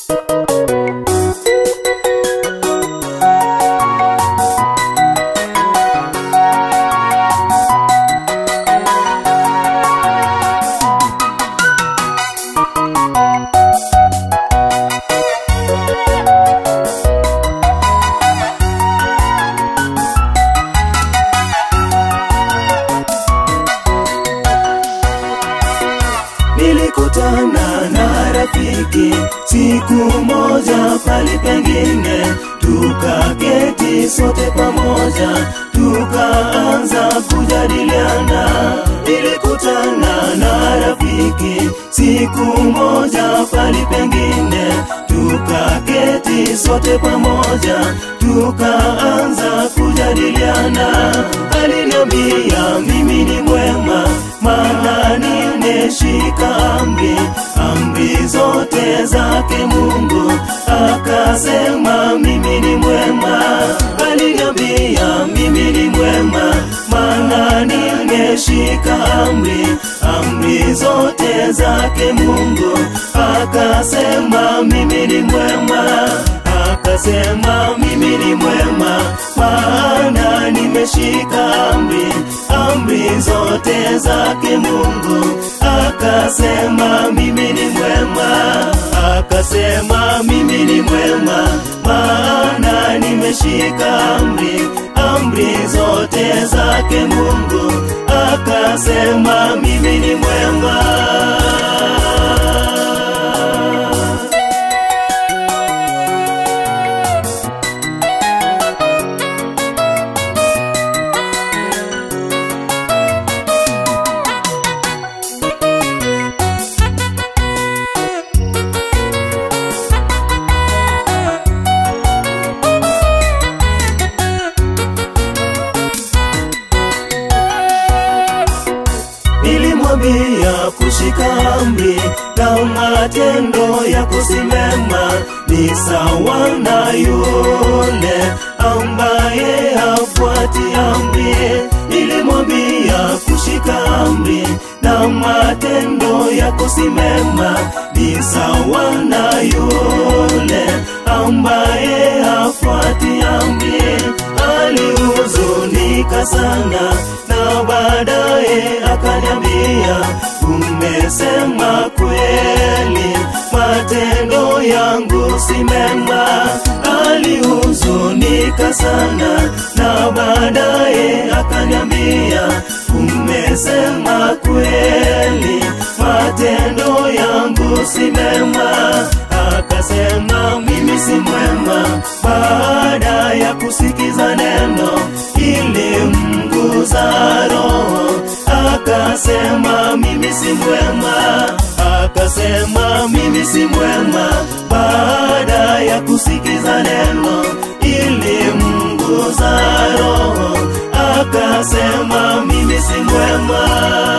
Nilikutana na rafiki siku moja pali pengine, tukaketi sote pamoja, tukaanza kujadiliana. Nilikutana na rafiki siku moja pali pengine, tukaketi sote pamoja, tukaanza kujadiliana. Aliniambia mimi ni mwema, maana nimeshika amri, amri zote zake Mungu. Akasema mimi ni mwema, aliniambia mimi ni mwema, maana nimeshika amri, amri zote zake Mungu. Akasema mimi ni mwema, akasema mimi ni mwema, maana nimeshika amri, amri zote zake Mungu. Akasema mimi ni mwema, akasema mimi ni mwema, maana nimeshika amri, amri zote zake Mungu. Akasema mimi ni mwema. Nilimwambia kushika amri na matendo ya kusimama ni sawa na yule ambaye hafuati amri. Nilimwambia kushika amri na matendo ya kusimama ni sawa na yule ambaye hafuati amri. Alihuzunika sana na baadaye akaniambia, umesema kweli, matendo yangu si mema. Alihuzunika sana na baadaye akaniambia, umesema kweli, matendo yangu si mema. Akasema mimi si mwema, baada ya kusikiza neno ili mguza roho. Akasema mimi si mwema, akasema mimi si mwema, baada ya kusikiza neno ili mguza roho. Akasema mimi si mwema.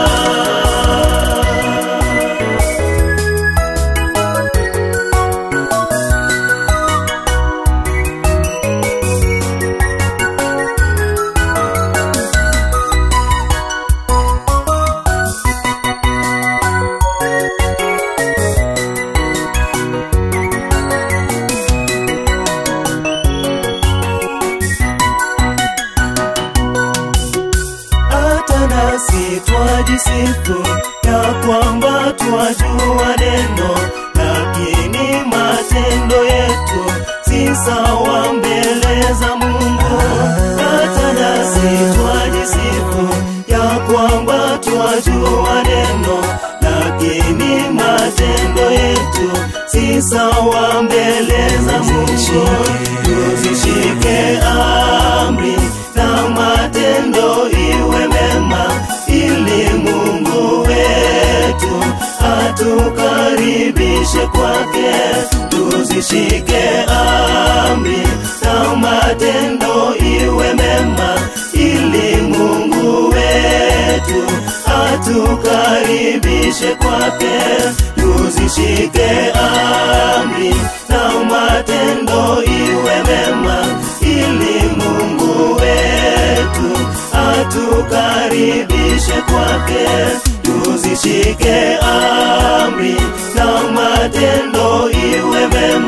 hata nasi twajisifu ya kwamba twajua neno, lakini matendo yetu si sawa mbele za Mungu. Hata nasi twajisifu ya kwamba twajua neno, lakini matendo yetu si sawa mbele za Mungu. Tuzishike amri na matendo iwe mema, ili Mungu wetu atukaribishe kwake. Tuzishike amri na matendo iwe mema, ili Mungu wetu atukaribishe kwake. Tuzishike amri na matendo iwe mema, ili Mungu wetu atukaribishe kwake. Tuzishike amri na matendo iwe mema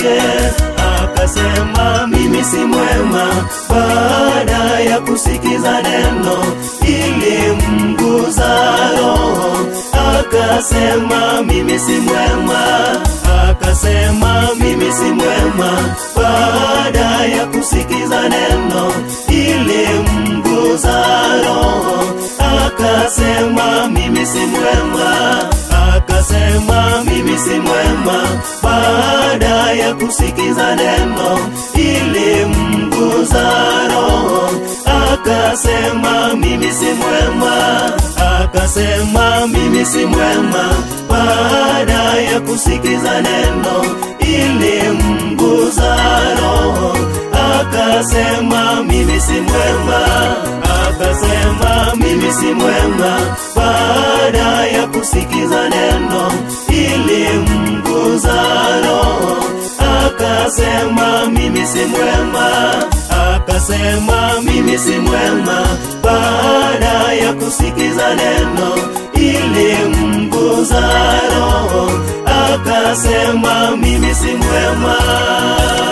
kwake akasema mimi si mwema baada ya kusikiza neno ilimguza roho akasema mimi si mwema akasema mimi si mwema baada ya kusikiza neno ilimguza roho akasema mimi si mwema akasema mimi si mwema baada ya kusikiza neno ilimguza roho akasema mimi si mwema akasema mimi si mwema baada ya kusikiza neno ilimguza roho akasema mimi si mwema akasema mimi si mwema baada ya kusikiza neno ilimguza roho akasema mimi si mwema akasema mimi si mwema baada ya kusikiza neno ilimguza roho akasema mimi si mwema